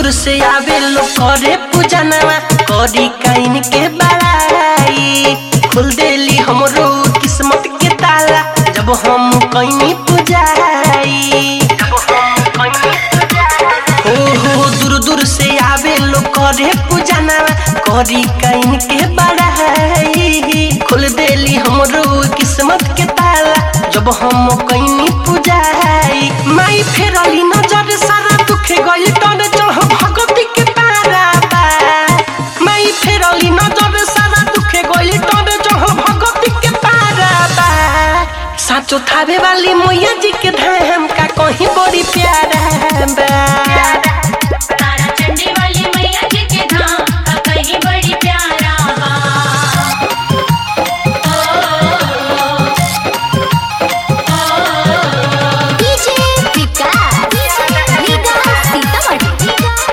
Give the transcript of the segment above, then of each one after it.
दूर से आवे लोग करे पूजनवा करी काइन के बड़ाई खुल देली हमरो किस्मत के ताला जब हम कहीं पूजाई हो हो दूर दूर से आवे लोग करे पूजनवा करी काइन के बड़ाई खुल देली हमरो किस्मत के ताला जब हम कहीं पूजाई माई फेरली नजर सारा दुखे गइल तोरे चढ़ भगवती के पारा बा माई फेरली नजर सारा दुखे गइल तोरे चढ़ भगवती के पारा बा साचो थावे वाली मैया जी के धाम का कहीं बड़ी प्यारा बा तारा चंडी वाली मैया जी के धाम का कहीं बड़ी प्यारा बा डीजे विकास विकास सीतामढ़ी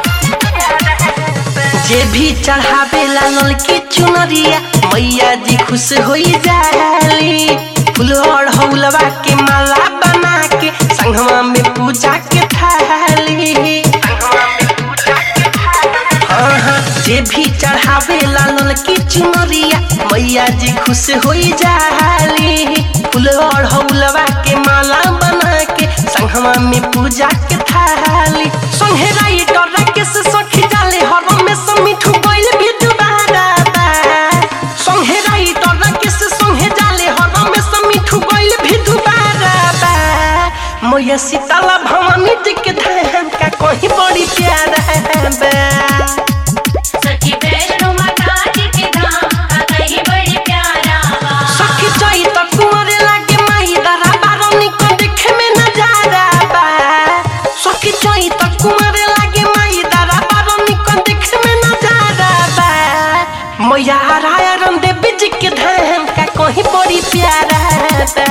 जे भी चढ़ावे लाल की चुनरिया मैया जी खुश हो जाली फूल और हौलवा के माला बना के संगवा में पूजा के थाली हाँ हाँ जे भी चढ़ावे लाल की चुनरिया मैया जी खुश हो जाली फूल और हौलवा के माला बना के संगवा में पूजा के थाली संगे राइटर के से सखी जाले हर में से मिठू गइल भी दुबारा बा संगे राइटर के से संगे जाले हर में से मिठू गइल भी दुबारा बा मैया सीताला भवानी जी के धाम का कहीं बड़ी प्यारा बा सखी वैष्णो माता जी के धाम का कहीं बड़ी प्यारा बा सखी जाई त कुंवरे लागे माही दरा बारनी को देखे में नजारा बा सखी जाई त कुंवरे लागे माही दरा बारनी को देखे में नजारा बा मैया राया रन देवी जी के धाम का कहीं बड़ी प्यारा बा